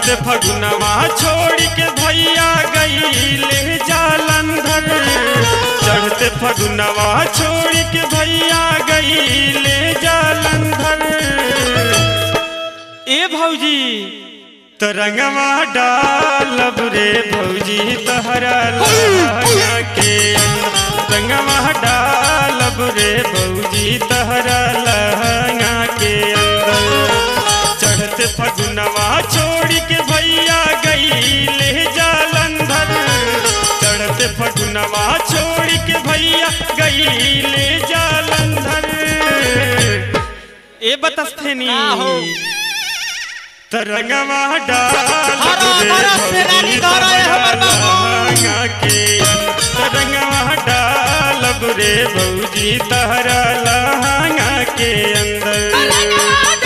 चढ़ते फगुनवा छोड़ के भैया गईले जालंधर चढ़ते फगुनवा छोड़ के भैया गईले जालंधर ए भौजी तरंगवा डालब रे भौजी तहरा लहंगा के अंदर रंगवा डालब रे भौजी तहरा लहंगा के अंदर चढ़ते फगुनवा छोड़ के भैया गईले जालंधर चढ़ते फगुनवा छोड़ के भैया गईले जालंधर ए बतस्थेनी आहो। तरंगवा डाल हरा रे भरा सेनानी धरा है हमर बाबू। लहंगा के तरंगवा डालब रे भौजी तहरा लहंगा के अंदर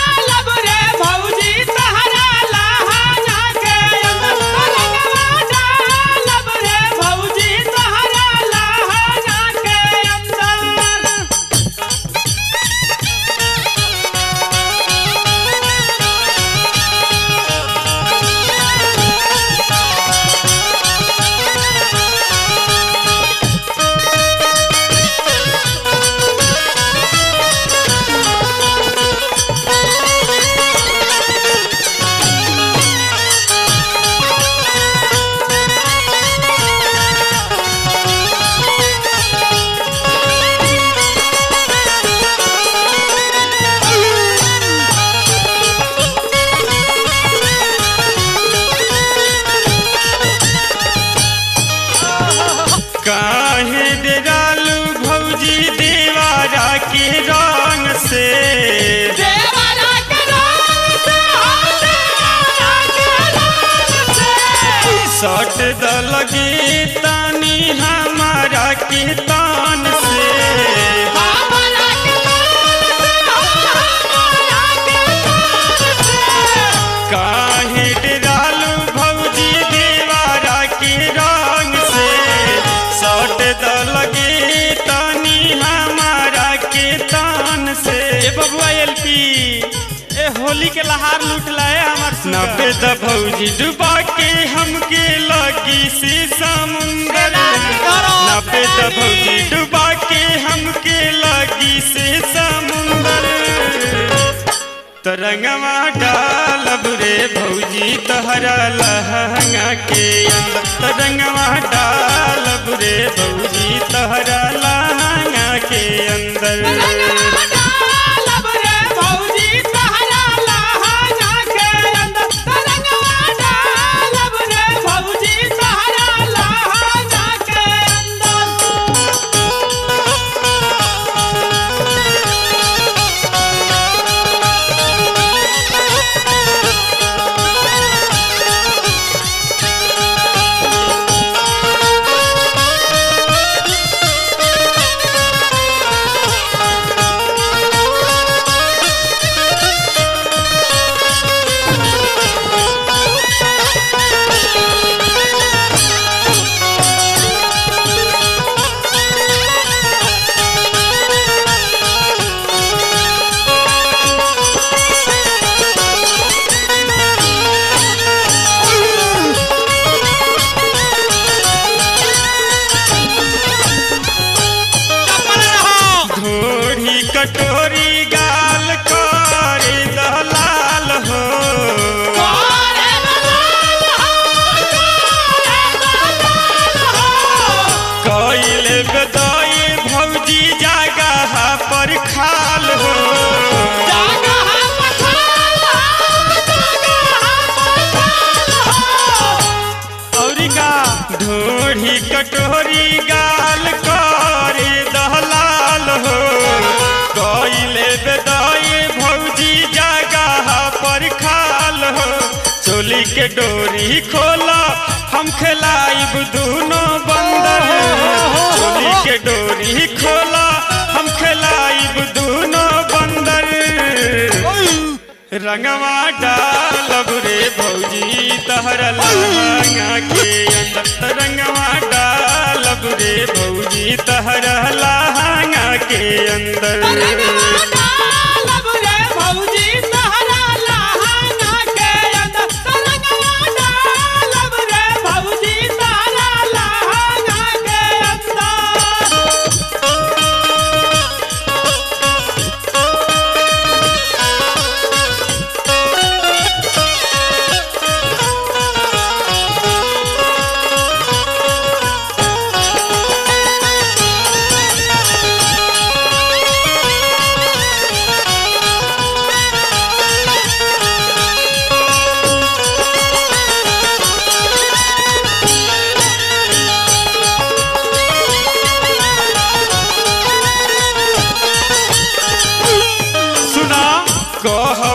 काहे डेरालू भौजी देवारा के रंग से सट द लगे तानी हमारा के तान से काहे डेरालू भौजी देवारा के रंग से सट द लगे तानी हमारा के तान से ए बबुआ एलपी ए होली के लहार लूट लाए हमार नबे द भौजी डुबा के हमके लगी से समुंदर नबे द भौजी डुबा के हमके लगी से समुंदर तरंगवा डालब रे भौजी तहरा लहंगा के अंदर तरंगवा डालब रे भौजी तहरा लहंगा के अंदर घोड़ी कटोरी गाल कर दलाल हो कैले बदाई भौजी जगह पर खाल हो औरी का ढोढ़ी कटोरी गाल करे दहलाल हो कैले बेदाई भौजी जगह पर खाल हो चोली के डोरी खोला हम खिलाइब दूनो बंदर चोली के डोरी खोला हम खिलाइब दूनो बंदर रंगवा डालब रे भौजी तहर लहंगा के अंदर रंगवा डालब रे भौजी तहर लहंगा के अंदर भौजी तहरा लहंगा के अंदर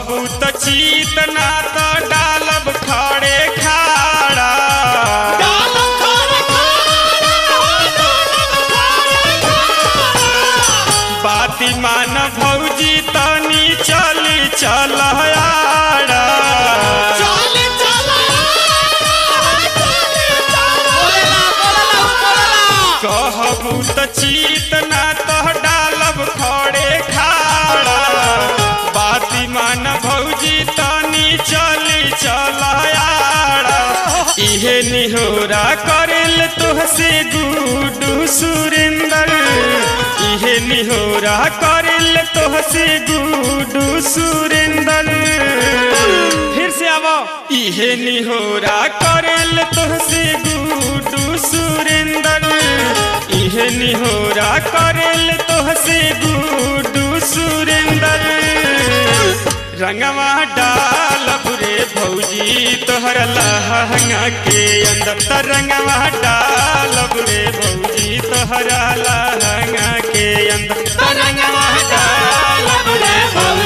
कहबू त चीत ना त डालब खड़े खाड़ा बाती मान भौजी तनी चली चल आड़ा कहबू त चीत ना त डालब खड़े खाड़ा बाती मान भौजी तनी चली चल आड़ा इहे निहोरा करेल तुहसे गुडू सुरेंदर इहे निहोरा करेल तुहसे गुडू सुरेंदर फिर से आवो इहे निहोरा करेल तुहसे गुडू सुरेंदर इहे निहोरा करेल तुहसे गुडू सुरेंदर रंगवा डालब रे भौजी तोहर लहंगा के अंदर त रंगवा डालब रे भौजी तोहर लहंगा के अंदर त रंगवा डालब रे भौजी